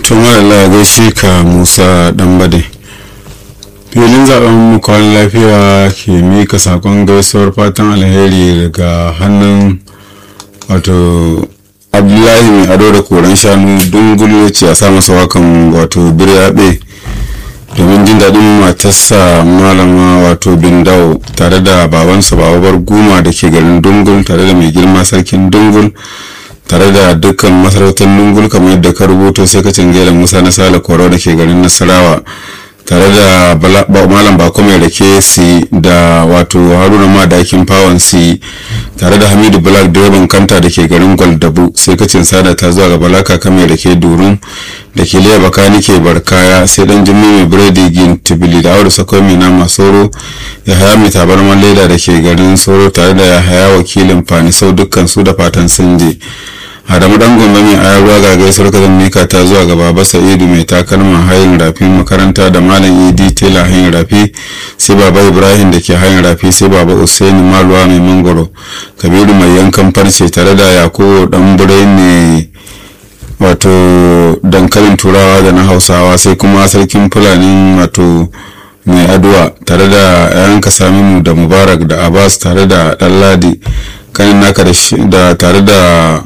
tun Allah gaishe ka musa ɗanbade filin zaben mu kwan lafiya ke mika sakon gaisuwar fatan alheri daga hannun wato abdullahi mai ado da koren shanu dungulu ce a sa masa wakan wato biryaɓe domin jin daɗin matarsa malama wato bindawo tare da babansa bababar guma da ke garin dungul tare da mai girma sarkin dungul tare da dukkan masarautar dungul kamar yadda ka rubuto sai ka cingela musa na sale koro da ke garin nasarawa tare da malam bako mai rake si da wato haruna madakin fawon si tare da hamidu black direban kanta da ke garin gwaldabu sai kacin sada ta zuwa ga balaka kame da ke durun da ke liya baka nike barkaya sai dan jimmi mai biredi gin tibili da aure sakwai mai nama soro ya haya mai tabarman leda da ke garin soro tare da ya haya wakilin fanisau dukkan su da fatan sun je adamu dan gombe mai ayar ruwa ga gaisuwar ka mika ta zuwa ga baba sa'idu mai takalma hayin rafi makaranta da malam idi tela hayin rafi sai baba ibrahim da ke hayin rafi sai baba usaini maluwa mai mangoro kabiru mai yankan farce tare da yakubu dan burai mai wato dankalin turawa da na hausawa sai kuma sarkin fulani wato mai aduwa tare da yayanka saminu da mubarak da abbas tare da ɗanladi kanin naka da tare da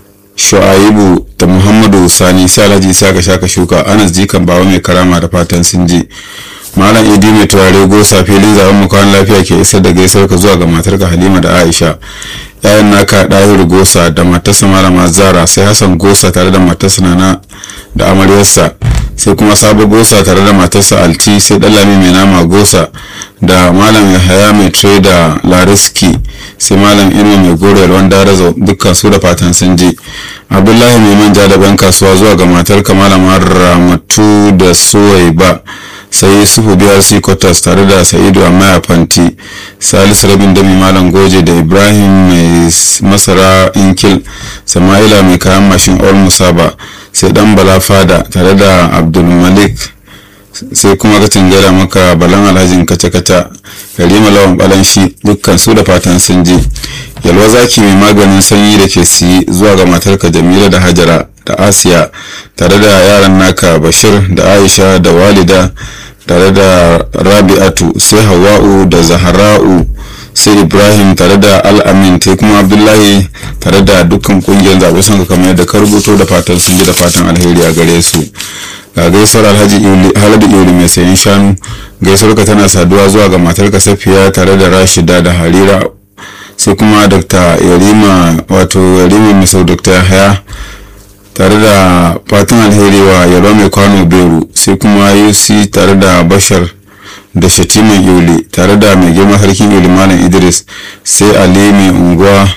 shu'aibu da muhammadu sani sai alhaji saka shaka shuka anas jikan bawa mai karama da fatan sun ji malam idi mai turare gosa filin zaben mukawan lafiya ke isar da gaisar ka zuwa ga matarka halima da aisha yayan naka ɗahiru gosa da matarsa malama zara sai hassan gosa tare da matarsa nana da amaryarsa sai kuma sabo gosa tare da matarsa alti sai dalami mai nama gosa da malam yahaya mai trader lariski sai malam ino mai goro yalwan darazo dukkan su da fatan sun je abdullahi mai manja da ban kasuwa zuwa ga matar malamar ramatu da suwaiba sai sufu biyar sikotas tare da sa'idu a maya fanti salisu rabin dami malam goje da ibrahim mai masara inkil sama'ila mai kayan mashin all musaba sai dan bala fada tare da abdulmalik sai kuma ka cingara maka balan alhajin kace-kace karima lawan balan shi dukkan su da fatan sun je yalwa zaki mai maganin sanyi da ke siyi zuwa ga matarka jamila da hajara da asiya tare da yaran naka bashir da aisha da walida tare da rabi'atu sai hawa'u da zahara'u sai ibrahim tare da al'amin sai kuma abdullahi tare da dukkan kungiyar zaɓe sun kamar yadda ka rubuto da fatan sun ji da fatan alheri a gare su ga gaisuwar alhaji haladu iuli mai sayan shanu gaisuwar ka tana saduwa zuwa ga matarka safiya tare da rashida da harira sai kuma dr yarima wato yarima misau dr yahaya tare da fatan alheri wa yalwa mai kwano beru sai kuma yusi tare da bashar da shatiman yuli tare da mai girma sarkin yuli malam idris sai ali mai unguwa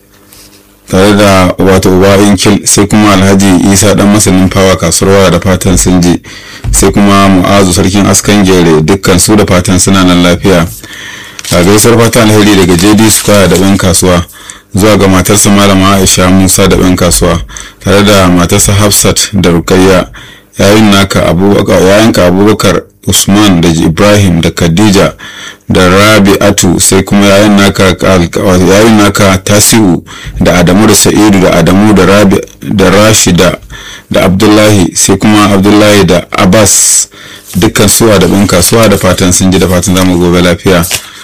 tare da wato uba inkil sai kuma alhaji isa dan masanin fawa kasuwar da fatan sun je sai kuma mu'azu sarkin askan gere dukkan su da fatan suna nan lafiya a gaisuwar fatan alheri daga jd square da ban kasuwa zuwa ga matarsa malama aisha musa da ban kasuwa tare da matarsa hafsat da rukayya yayin naka abubakar usman da ibrahim da khadija da rabi'atu sai kuma yayin naka yayin naka tasiu da adamu da sa'idu da adamu da rabi da rashida da abdullahi sai kuma abdullahi da abbas dukkan suwa da bin kasuwa da fatan sun ji da fatan zamu gobe lafiya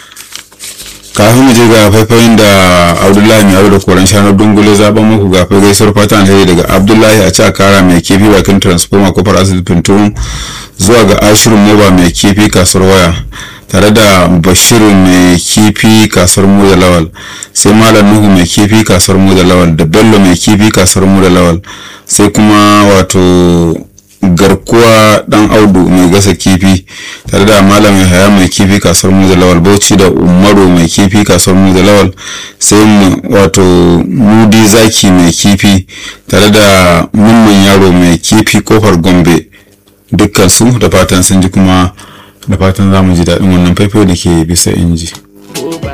kafin mu je ga faifayin da abdullahi mai aro da koren shanu dungule zaben muku ga fai gaisuwar fatan alheri daga abdullahi a ci kara mai kifi bakin transformer kofar asibitin turun zuwa ga ashirin moba mai kifi kasuwar waya tare da bashiru mai kifi kasuwar mu da lawal sai malam nuhu mai kifi kasuwar mu da lawal da bello mai kifi kasuwar mu da lawal sai kuma wato garkuwa dan audu mai gasa kifi tare da malam haya mai kifi kasuwar mu da lawal bauchi da umaru mai kifi kasuwar mu da lawal sai wato mudi zaki mai kifi tare da mummun yaro mai kifi kofar gombe dukkan su da fatan sun ji kuma da fatan za mu ji daɗin wannan faifai da ke bisa inji.